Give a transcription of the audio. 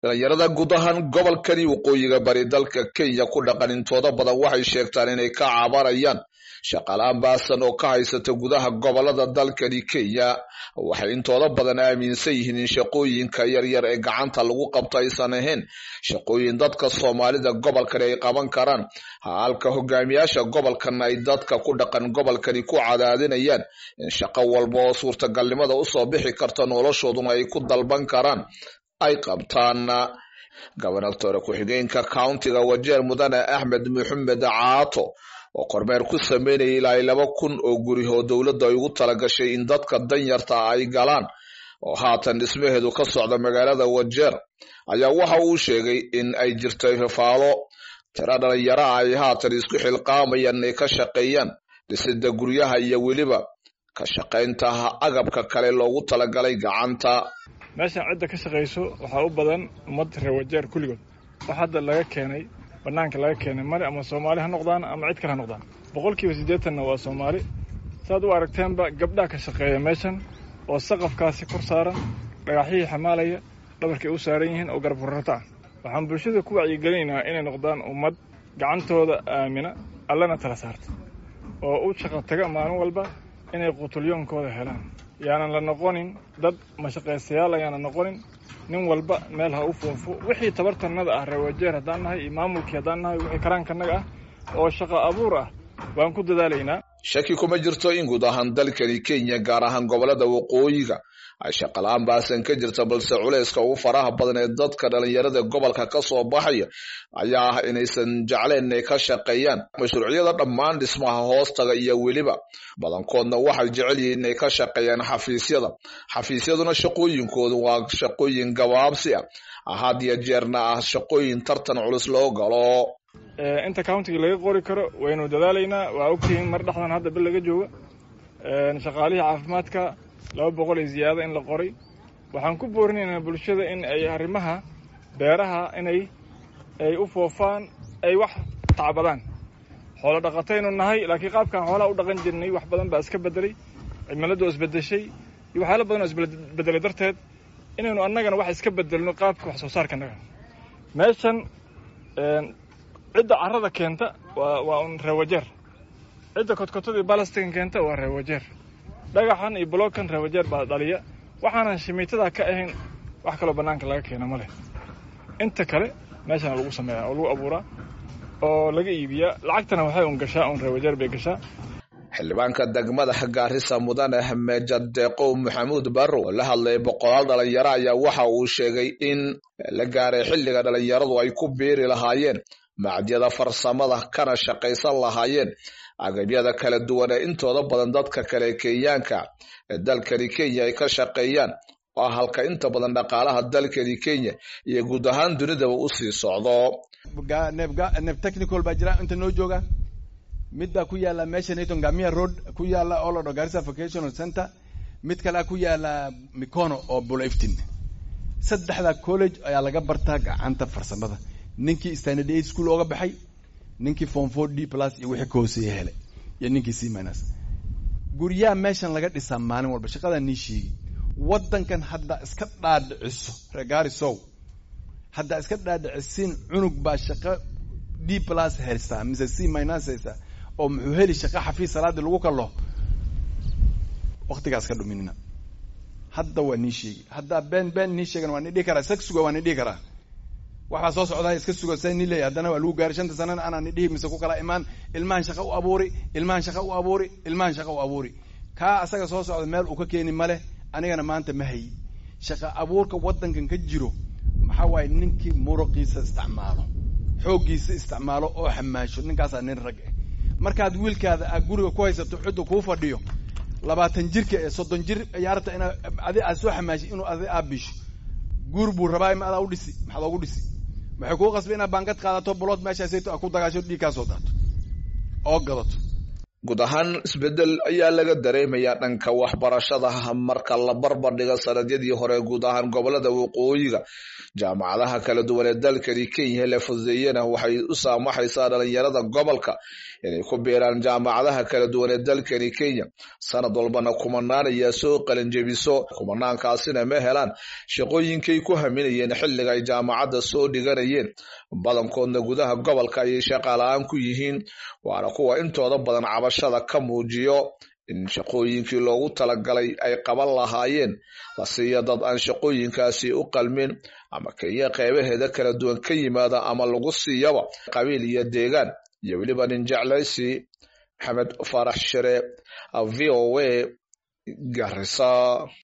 dhalinyarada guud ahaan gobolkani waqooyiga bari dalka kenya ku dhaqan intooda badan waxay sheegtaan inay ka cabanayaan shaqalaan baasan oo ka haysata gudaha gobolada dalkani kenya waxay intooda badan aaminsan yihiin in shaqooyinka yaryar ee gacanta lagu qabto aysan ahayn shaqooyin dadka soomaalida gobolkani ay qaban karaan halka hogaamiyaasha gobolkan ay dadka ku dhaqan gobolkani ku cadaadinayaan in shaqo walba oo suurtagalnimada usoo bixi karta noloshooduna ay ku dalban karaan ay qabtaan gobonatore ku-xigeenka countiga wajeer mudane axmed maxamed caato oo kormeer ku sameynaya ilaa laba kun oo guri oo dowladda ay ugu talagashay in dadka danyarta ay galaan oo haatan dhismaheedu ka socda magaalada wajeer ayaa waxa uu sheegay in ay jirto fafaalo tiro dhalinyaro ay haatan isku xilqaamayaan inay ka shaqeeyaan dhisida guryaha iyo weliba ka shaqaynta agabka kale loogu talagalay gacanta meeshan cidda ka shaqayso waxaa u badan ummad reer wajeer kulligood wax hadda laga keenay bannaanka laga keenay male ama soomaali ha noqdaan ama cid kale ha noqdaan boqolkiiba siddeetanna waa soomaali saaad u aragteenba gabdhaha ka shaqeeya meeshan oo saqafkaasi kor saaran dhagaxyihii xamaalaya dhabarkay u saaran yihiin oo garab rarata ah waxaan bulshada ku wacyigelinaynaa inay noqdaan ummad gacantooda aamina allana tala saarta oo u shaqo taga maalin walba inay qutulyoonkooda helaan yaanan la noqonin dad mashaqaystayaal ayaanan noqonin nin walba meel ha u foofo wixii tabartanada ah reewajeer haddaan nahay iyo maamulkii haddaan nahay wixii karaankanaga ah oo shaqo abuur ah waan ku dadaalaynaa shaki kuma jirto in guud ahaan dalkani kenya gaar ahaan gobolada waqooyiga ay shaqala-aan baasan ka jirta balse culayska ugu faraha badan ee dadka dhalinyarada gobolka ka soo baxaya ayaa ah inaysan jecleen inay ka shaqeeyaan mashruucyada dhammaan dhismaha hoostaga iyo weliba badankoodna waxay jecel yihiin inay ka shaqeeyaan xafiisyada xafiisyaduna shaqooyinkoodu waa shaqooyin gabaabsi ah had iyo jeerna ah shaqooyin tartan culus loo galo inta countiga laga qori karo waynu dadaalaynaa waa ogtihiin mar dhexdan hadda bil laga jooga shaqaalihii caafimaadka laba boqol iyo ziyaada in la qoray waxaan ku boorinaynaa bulshada in ay arrimaha beeraha inay ay u foofaan ay wax tacbadaan xoolo dhaqataynu nahay laakiin qaabkaan xoolaha u dhaqan jirnay wax badan baa iska bedelay cimiladu isbedeshay iyo waxyaala badan oo isbedelay darteed inaynu annagana wax iska bedelno qaabka wax soo saarka annaga meeshan cidda carrada keenta waa waa un reewajeer cidda kodkotadii balastigan keenta waa reewajeer dhagaxan iyo blogkan reewajeer baa dhaliya waxaanan shimiitada ka ahayn wax kaloo bannaanka laga keena ma leh inta kale meeshana lagu sameeyaa oo lagu abuuraa oo laga iibiyaa lacagtana waxay un gashaa un reewajeer bay gashaa xildhibaanka degmada gaarisa mudane meja deeqow maxamuud barro oo la hadlayay boqolaal dhalinyaro ayaa waxa uu sheegay in la gaaray xilliga dhalinyaradu ay ku biiri lahaayeen macdyada farsamada kana shaqaysan lahaayeen agabyada kala duwan ee intooda badan dadka kale kenyaanka ee dalkani kenya ay ka shaqeeyaan oo halka inta badan dhaqaalaha dalkani kenya iyo guud ahaan dunidaba usii socdo neb technical baa jira inta noo jooga mid baa ku yaala meesha naton gamia road ku yaala oo la dho garissa vocational center mid kalea ku yaala mikono oo bulaftin saddexda college ayaa laga bartaa gacanta farsamada ninkii standard eight school ooga baxay ninkii form four d plus iyo wixii ka hooseeya hele iyo ninkii c minus guryaha meeshan laga dhisaa maalin walba shaqadaa nii sheegi waddankan hadda iska dhaadhiciso regaarisow haddaa iska dhaadhicisiin cunug baa shaqo d plus haystaa mise c minus haystaa oo muxuu heli shaqo xafiis salaadii lagu kalo waktigaas ka dhuminina hadda waa nii sheegi haddaa been been nii sheegan waa nii dhihi karaa sag suga waa nii dhihi karaa waxbaa soo socdaa iska suga sa ni leeyahy haddana waa lagu gaaray shanta sanana anaa ni dhihi mise ku kala imaan ilmahan shaqa u abuuri ilmahan shaqa u abuuri ilmahan shaqa u abuuri kaa asaga soo socda meel uu ka keeni male anigana maanta ma hayi shaqa abuurka waddankan ka jiro maxaa waaye ninkii muruqiisa isticmaalo xooggiisa isticmaalo oo xamaasho ninkaasaa nin rag ah markaad wiilkaada aad guriga ku haysato xudda kuu fadhiyo labaatan jirka ee soddon jir ciyaarta inaa adi aad soo xamaashay inuu adi aad bisho guur buu rabaa ma adaa u dhisi maxaad oogu dhisi waxay kuu qasbay inaad baangad qaadato bulood meeshaasayto a ku dagaasho dhiig kaa soo daato oo gadato guud ahaan isbedel ayaa laga dareemayaa dhanka waxbarashada marka la barbar dhiga sanadyadii hore guud ahaan gobolada waqooyiga jaamacadaha kala duwan ee dalkani kenya la fududeeyana waxay u saamaxaysaa dhalinyarada gobolka inay ku biiraan jaamacadaha kala duwan ee dalkani kenya sanad walbana kumanaan ayaa soo qalinjebiso kumanaankaasina ma helaan shaqooyinkay ku haminayeen xilliga ay jaamacadda soo dhiganayeen badankoodna gudaha gobolka ayay shaqala-aan ku yihiin waana kuwa intooda badan cabashada ka muujiyo in shaqooyinkii loogu talagalay ay qaban lahaayeen la siiya dad aan shaqooyinkaasi u qalmin ama kenya qeybaheeda kala duwan ka yimaada ama lagu siiyaba qabiil iyo deegaan iyo weliba nin jeclaysi maxamed faarax shere v o a garisa